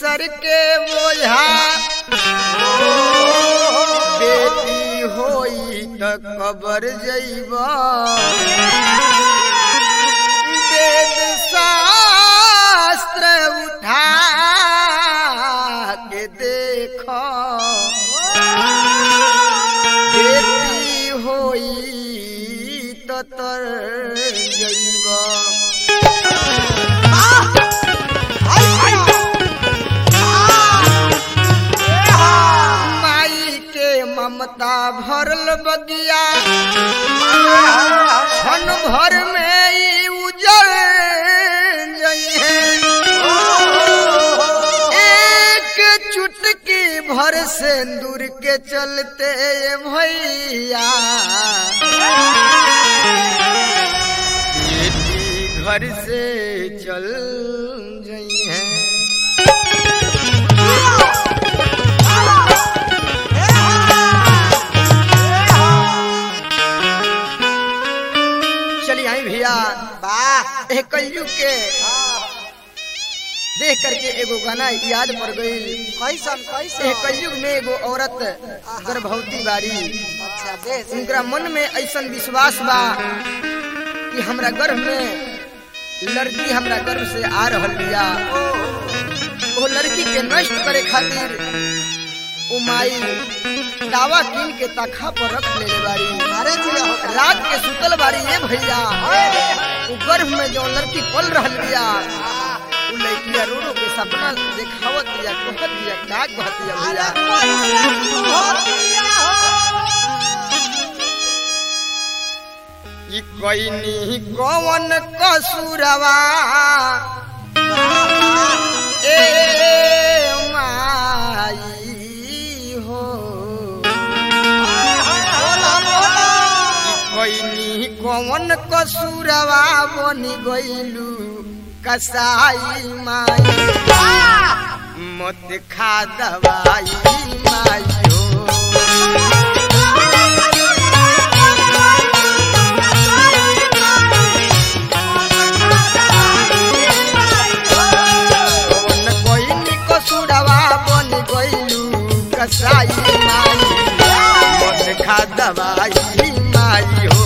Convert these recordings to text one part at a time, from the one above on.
सर के बोझा बेटी होई त कबर जइबा वेद शास्त्र उठा के देख बेटी होई त तर जइबा माई के ममता भरल बगिया क्षण भर में ई उजड़ जइहे एक चुटकी भर सिंदूर के चलते भैया बेटी घर से चल जइहे चलिए आई भैया वाह एक कलयुग के देख करके एगो गाना याद पड़ गई कैसन कैसन एक कलयुग में एगो औरत गर्भवती बारी अच्छा दे से। उनका मन में ऐसा विश्वास बा कि हमरा गर्भ में लड़की हमरा गर्भ से आ रहल बिया वो लड़की के नष्ट करे खातिर ओ माई दावा कीन के तखा पर रख लेले बारी अरे जिया हो रात के सुतल बारी ये भैया वो गर्भ में जो लड़की पल रहल बिया वो लड़किया रो रो के सपना देखावत दिया कहत दिया काग बहत दिया भैया ई कोई कौन कसूरवा ए माई हो कोई कौन कसूरवा बनी गईलू कसाई माई मत खा दवाई माई हो कौन कोई कसूरवा बनी गईलू कसाई माई मत खा दवाई माई हो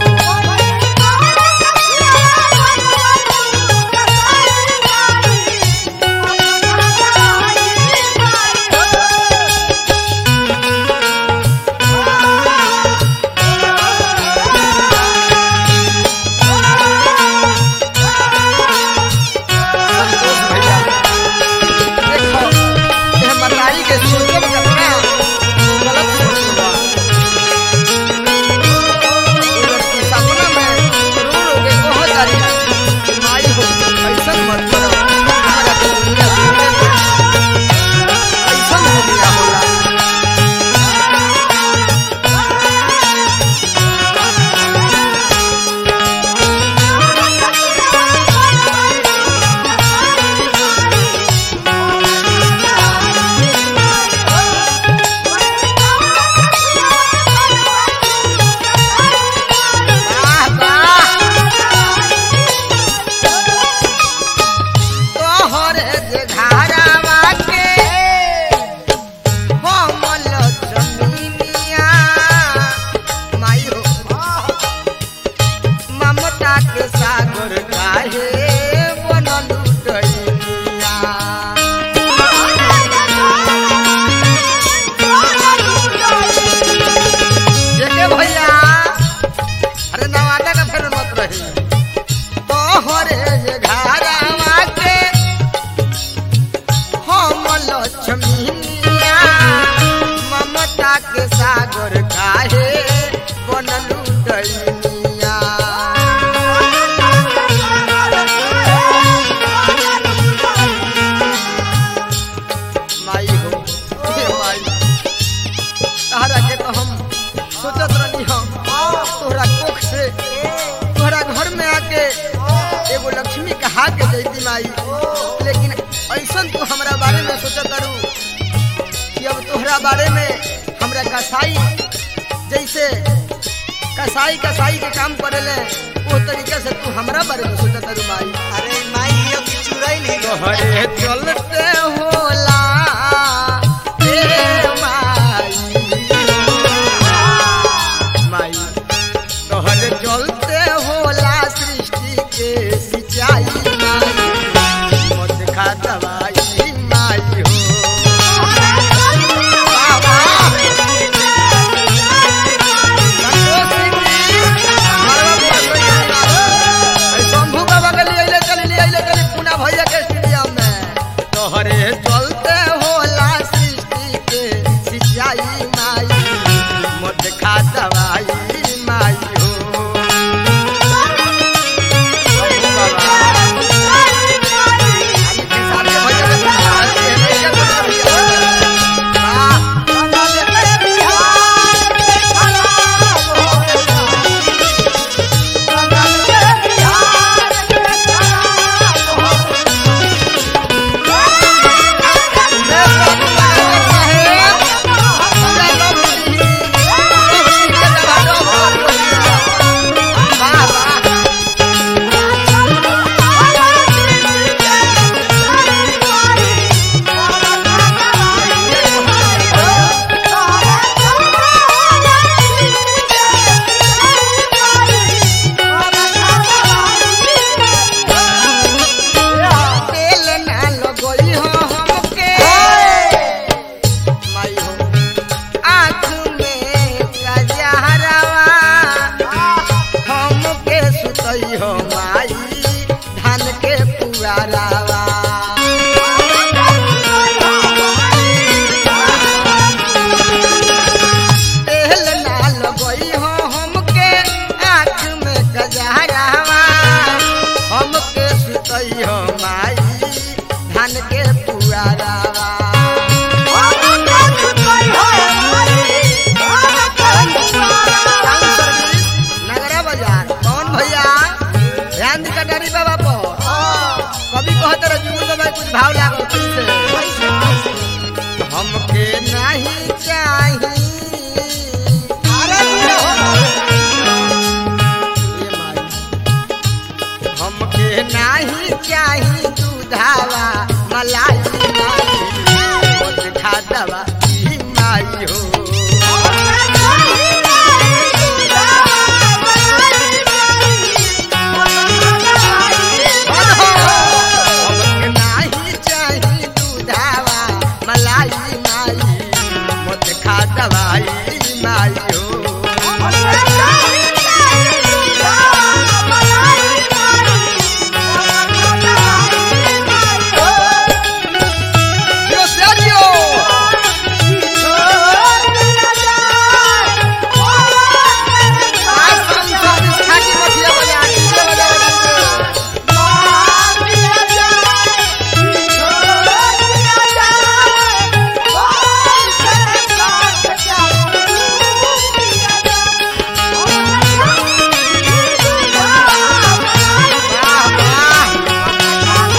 देखो ये मताई के सोचब कतना गलत सोच बा उधर की सपना में रो रो के कहो जारी माई हो ऐसा मत करो हमारा तो दुनिया जीने दे ऐसा हो गया होला वाह वाह तोहरे जे घारावा के हमल जमीनिया माई हो ममता के सागर काहे बनलू डैनिया जेके भैया अरे नवादा का फिर मत रही तोहरे जे घारावा के हम लक्ष्मीनिया ममता के सागर काहे बनलू डैनिया माई हो हे माई तहरा के तो हम सोचत रहनी हम तोहरा कोख से तोहरा घर में आके एगो लक्ष्मी कहा के जैती माई लेकिन ऐसा तू हमरा बारे में सोचत रू कि अब तोहरा बारे में हमरा कसाई जैसे कसाई कसाई के काम करेले वो तरीके से तू हमरा बारे में सोचत रू माई अरे माई ये चुराई नहीं तोहरे चलते हो खा दवाई माई हो वाह, वाह। संतोष सिंह जी, मरवा बुआ कोई नहीं बा। ऐ शंभू बाबा के लिए अइले चली लिए अइले चली पूना भैया के स्टेडियम में तोहरे चलते होला सृष्टि के सिंचाई माई मत खा दवाई माई हो शंभू बाबा आगे के सामने भैया के साथ है, भैया के साथ है। वाह, जय बाबू बाबा साहेब। पूरा लोग जी। लोग जी के दबादो बहुत बढ़िया। वाह, वाह। तेल ना लगई हो हमके माई हो आँख में कजहरवा हमके सुतई हो माई धान के पुआरावा तेल ना लगई हो हमके आँख में कजहरवा हमके सुतई हो माई धान के पुआरावा टाउन सर्विस नगरा बाजार कौन भैया ध्यान दी कटारी बाबा पर कभी कहते रहे जुगुल बाबा के कुछ भाव लागो से हमके नहीं चाही ये माई। हमके नहीं चाही दूधावा मलाई माई मत खा दवा ई माई हो हमके नाही चाही दूधावा मलाई माई मत खा दवाई माई हो यो सेरियो आज हम सब इस खाकी मछलियां बजा के बजा वाह वाह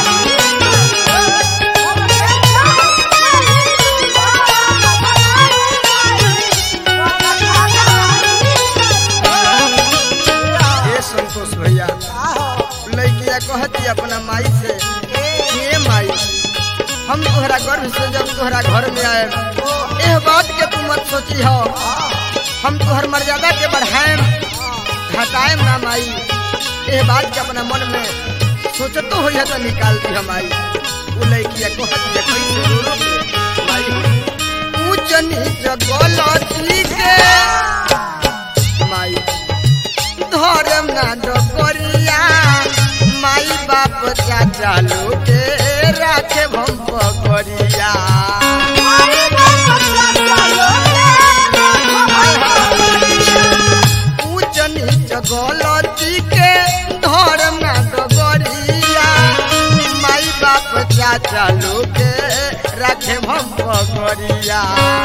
ये संतोष भैया लड़किया कहती अपना माई से ये माई हम तोहरा गर्भ से जब तोहरा घर में आए यह बात के तू मत सोची हो हम तोहर मर्यादा के बढ़ाएम घटाएम ना माई यह बात के अपना मन में सोचतो हो तो निकाल दी हम आई वो लड़किया कहती है कैसे रो रो के माई ऊंच नीच गलती के माई धर्म ना डोकरिया माई बाप चाचा लोगे राखे भम पकड़िया ऊंच नीच गलती के धर्म ना डोकरिया माई बाप चाचा लोगे राखे भम पकड़िया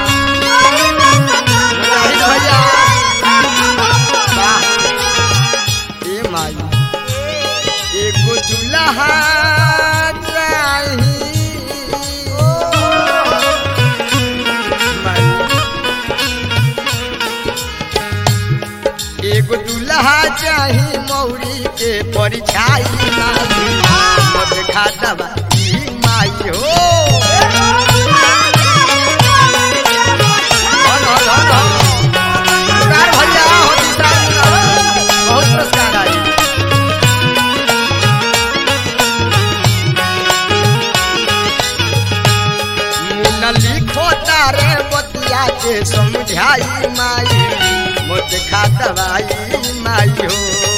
जाहिद भैया वाह ए माई एगो दुल्हा चाही माई। एगो दुल्हा चाही मौरी के परिछाई माई मत खा दवा ई माई हो धन, धन, धन। पुरस्कार भैया हो विशाल बहुत पुरस्कार आई जाके समझाई माई मोत खा दवाई माई हो